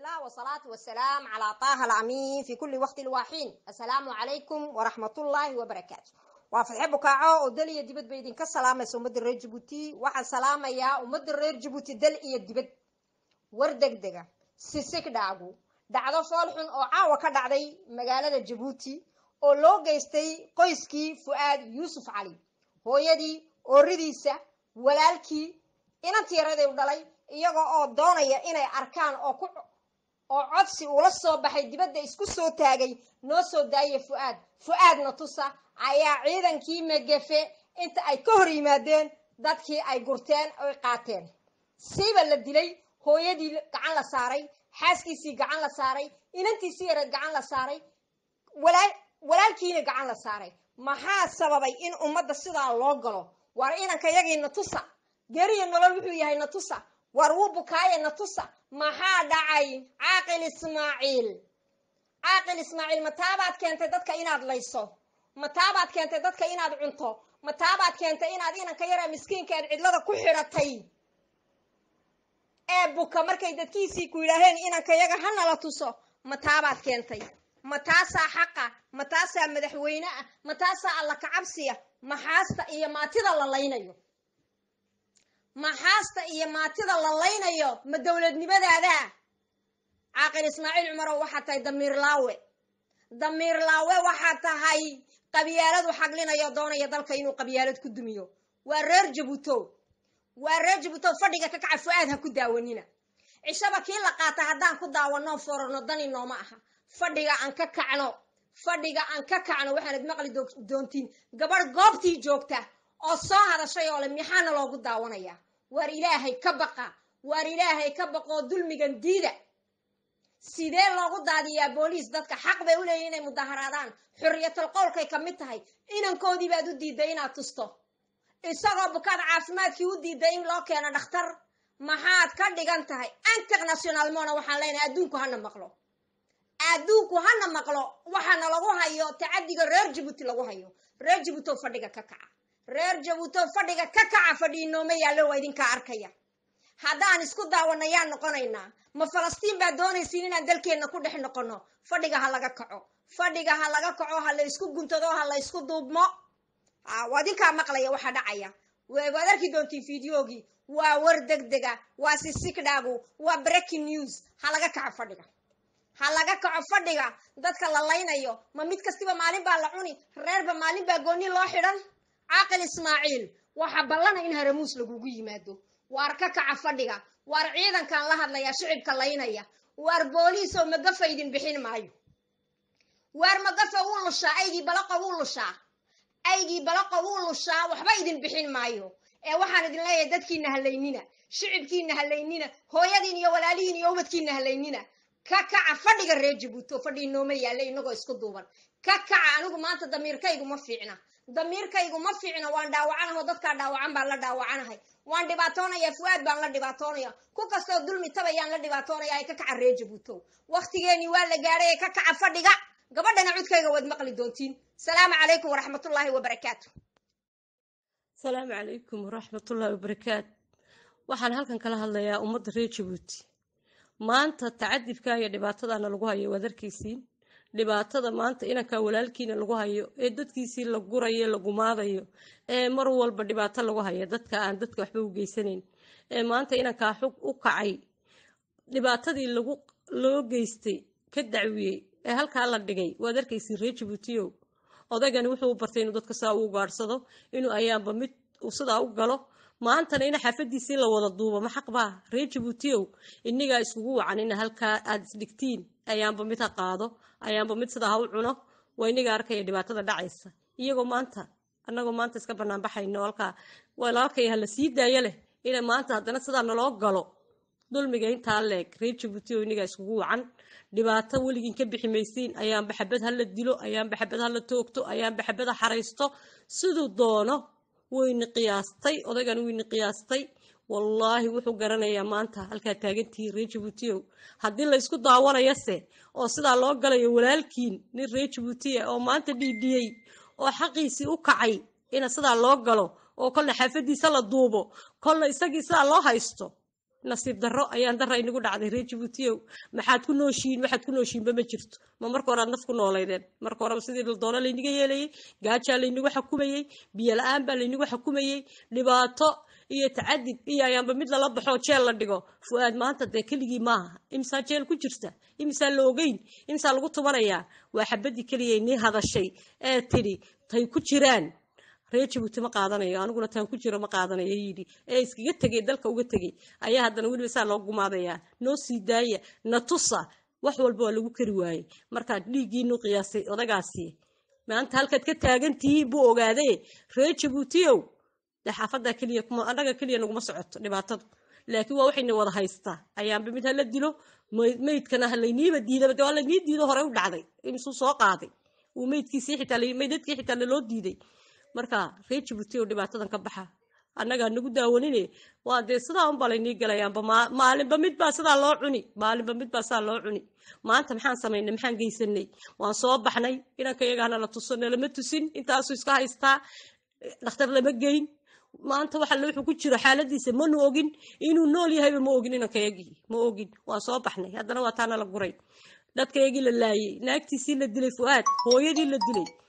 الله والصلاة والسلام على طه الأمين في كل وقت الواحين السلام عليكم ورحمة الله وبركاته وافحي بكاعو ودل iyo dibad bay idinka salaamaysa ummadda reer jabuuti waxaan salaamayaa ummadda reer jabuuti dal iyo dibad war degdega sisig dhaagu dhacdo fool xun oo caawa ka dhacday magaalada jabuuti oo loo geystay qoyskii fu'aad yuusuf cali hooyadii ooridiisa walaalkii inantii yaraday u dhalay iyagoo oo doonaya inay arkaan oo ku oo codsi uula soo baxay dibadda isku soo taagay noo soo daaya fu'aad fu'aadna tusa ayaa ciidankii megefe inta ay ka hor yimaadeen dadkii ay gurteen oy qaateen siiba la dilay hooyadii gacan la saaray xaaskiisii gacan la saaray inantiisii yareed gacan la saaray walaalkiina gacan la saaray maxaa sababay in ummadda sidaa loo galo waar inanka yagii natusa geeriyo nolol wuxuu yahay natusa waar wuu bukaaye natusa maxaa dhacay caaqil ismaaciil caaqil ismaaciil mataabaad keentay dadka inaad layso mataabaad keentay dadka inaad cunto mataabaad keentay inaad inanka yaraa miskiinka eed cidlada ku xidhatay ee buka markay dadkiisii ku yidhaaheen inanka yaga hanala tuso mataabaad keentay ma taasaa xaqa ma taasaa madaxweyne ah ma taasaa alla kacabsiya maxaasta iyo maatida la laynayo maxaasta iyo maatida la laynayo ma dowladnimadaada caaqil ismaaciil cumarow waxaad tahay damiir laawe damiir laawe waxaad tahay qabyaaladu xaglinayo doonaya dalka inuu qabyaalad ku dumiyo waa reer jabuuto waa reer jabuuto fadhiga ka kaca fu-aad ha ku daawanina cishaba kii la qaata haddaan ku daawanoo forarno dani nooma aha fadhiga aan ka kacno fadhiga aan ka kacno waxaanad maqli doontiin gabadh goobtii joogta oo soo hadashay oo le maxaana loogu daawanayaa waar ilaahay ka baqa waar ilaahay ka baqoo dulmigan diida sidee loogu daadiyaa booliis dadka xaq bay u leeyihin inay mudaharaadaan xurriyatal qowlkay ka mid tahay inankoodii baad u diiday inaad tusto isagoo bukaad caafimaadkii u diiday in loo keeno dhakhtar maxaad ka dhigan tahay internationalmona waxaan leenahay adduunku hana maqlo adduunku hana maqlo waxaana lagu hayo tacadiga reer jabuuti lagu hayo reer jabuutow fadhiga ka kaca reer jabuutow fadhiga ka kaca fadhii nooma yaallo waa idinkaa arkaya haddaan isku daawanayaan noqonaynaa ma falastiin baad doonaysiin inaan dalkeenna ku dhex noqono fadhiga ha laga kaco fadhiga ha laga kaco ha la isku guntado ha la isku duubmo waa idinkaa maqlaya waxaa dhacaya waad arki doontiin fideogii waa war degdega waa sisigdhaagu waa breaking news ha laga kaco fadhiga ha laga kaco fadhiga dadka la laynayo ma mid kastiba maalin baa la cuni reerba maalin baa gooni loo xidhan caaqil ismaaciil waxaa ballana in haramuus lagugu yimaado waar ka kaca fadhiga waar ciidankan la hadlaya shicibka laynaya waar booliisow magafa idin bixin maayo waar magafa wuu lushaa aygii balaqa wuu lushaa aygii balaqa wuu lushaa waxba idin bixin maayo ee waxaan idin leeyahay dadkiina halaynina shicibkiina halaynina hooyadiin iyo walaalihiin iyo ubadkiina halaynina ka kaca fadhiga reer jabuuto fadhii nooma yaalla inagoo isku duuban ka kaca anigu maanta damiirkaygu ma fiicna damiirkaygu ma fiicna waan dhaawacanaho dadkaa dhaawacan baan la dhaawacanahay waan dhibaatoonaya fu'aad baan la dhibaatoonaya ku kastoo dulmi tabayaan la dhibaatoonaya ee ka kaca reer jabuuto waktigeenii waa la gaadhay ee ka kaca fadhiga gabadhana cudkayga waad maqli doontiin salaamu calaykum waraxmatullaahi wabarakaatu asalaamu calaykum waraxmatullaahi wabarakaatu waxaan halkan kala hadlayaa ummadda reer jabuuti maanta tacadibka iyo dhibaatadana lagu hayo waad arkaysiin dhibaatada maanta inankaa walaalkiina lagu hayo ee dadkiisii la gurayo la gumaadayo ee mar walba dhibaato lagu hayo dadka aan dadka waxba u geysanayn ee maanta inankaa xug u kacay dhibaatadii lagu loo geystay ka dacwiyey ee halkaa la dhigay waad arkaysiin reer jabuutiyow odaygani wuxuu u bartay inuu dadka sidaa u gaadhsado inuu ayaanba mid sidaa u galo maantana ina xaafadiisii la wada duubo ma xaq baa reer jabuutiyow inigaa iskugu wacan ina halkaa aad isdhigtiin ayaanba mid ha qaado ayaanba mid sidaa ha u cuno waa iniga arkaya dhibaatada dhacaysa iyagoo maanta annagoo maanta iska banaanbaxayno halkaa walaalkay ha la sii daayo leh ina maanta haddana sidaa naloo galo dulmiga intaa leeg reer jabuutiyow inigaa iskugu wacan dhibaato weligiin ka bixi maysiin ayaanba xabad ha la dilo ayaanba xabad ha la toogto ayaanba xabad ha xaraysto siduu doono wayna qiyaastay odaygan wayna qiyaastay wallaahi wuxuu garanayaa maanta halkaa taagantihiin reer jabuutiyow haddii la ysku daawanayase oo sidaa loo galayo walaalkiin nin reer jabuutiya oo maanta dhiidhiyey oo xaqiisii u kacay ina sidaa loo galo oo kolna xaafadiisa la duubo kolna isagii sidaa loo haysto nasiib darro ayaan darra inagu dhacday reer jabuutiyow maxaad ku nooshiin waxaad ku nooshiinba ma jirto ma marka hore aad naf ku nooleydeen marka horeba sidii doono laynaga yeelayey gaajaa laynagu xukumayey biyo la-aan baa laynagu xukumayey dhibaato iyo tacadib iyo ayaanba mid lala baxo jeel la dhigo fu-aad maanta dee keligii maaha imisaa jeel ku jirta imisaa la ogeyn imisaa lagu tubanayaa waa xabadii keliya inii hadashay ee tidhi tay ku jiraan reer jabuuti ma qaadanayo aniguna taan ku jiro ma qaadanayo yidhi ee iskaga tegay dalka uga tegay ayaa haddana weliba saa loo gumaadayaa noo sii daaya na tusa wax walba waa lagu kari waayey markaa dhiiggiinu qiyaasay odagaasi maanta halkaad ka taagan tihiin buu ogaadee reer jabuutiyow dee xaafadaa keliya annaga keliya naguma socoto dhibaatadu laakiin waa waxayna wada haystaa ayaanba mid hala dilo meydkana halayniiba diidaba waa laynii diido hore u dhacday imisuu soo qaaday uu meydkiisii xitaa meydadkii xitaa laloo diiday marka reer jabuuti oo dhibaatadan ka baxa annagaa nagu daawanine waa dee sidaa unbaa laynii galayaanba maalinba midbaa sidaa loo cuni maalinba midbaa sidaa loo cuni maanta maxaan samaynay maxaan geysanay waan soo baxnay inanka iyagaana la tuso nalama tusin intaasuu iska haystaa dhakhtar lama geyn maanta waxa wuxuu ku jiro xaaladiisa manu ogin inuu nool yahayba ma ogin inankayagii ma ogin waan soo baxnay haddana waa taana la guray dadkayagii la laayay naagtiisii la dilay fu-aad hooyadii la dilay